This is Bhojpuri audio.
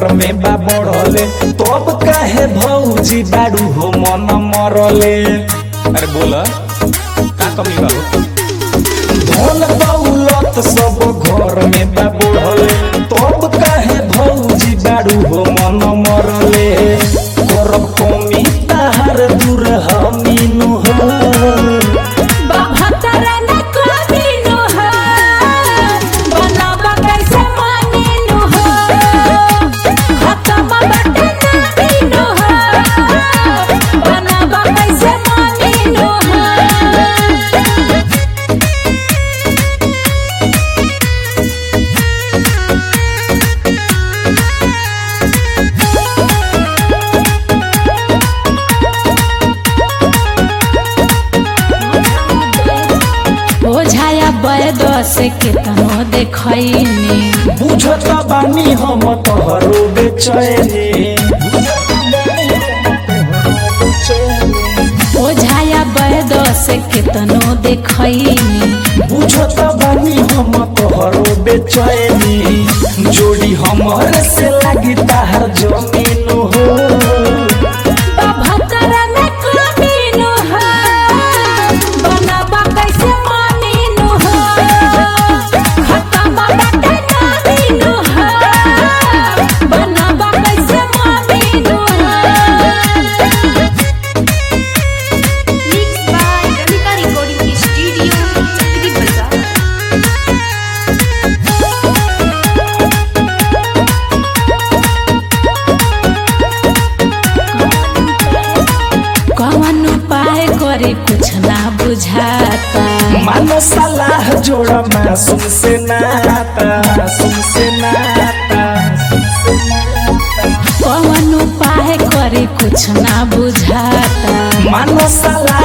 घर में बा बढ़ले तब काहे भौजी बाड़ू हो मन मरले अरे बोला का कमी बा हो? धन दौलत सब घर में बा बढ़ले तब काहे भौजी बाड़ू हो मन मरले करब कमी ताहार दूर हमीनु हो बाबा तारा न कमीनु हो बनावा कैसे मानीनु हो खत्म बटे नामीनु हो बनावा कैसे मानीनु हो ओझाया बैद से केतनो देखैनी बुझत बानी हम तोहरो बेचैनी ओझाया बैद से केतनो देखैनी बुझत बानी हम तोहरो बेचैनी जोड़ी हमर से लागी ताहर जमीन हो बाबा तारा न कमीनु हो बनावा कैसे मानीनु हो खत्म बटे नामीनु हो बनावा कैसे मानीनु हो Mixed by Ramika Recording Studio, Chakri Bazaar. कौन उपाय करे कुछ ना बुझाता मानो सलाह जोड़ा मासूम से नाता मासूम से नाता कौन उपाय करे कुछ ना बुझाता मानो सलाह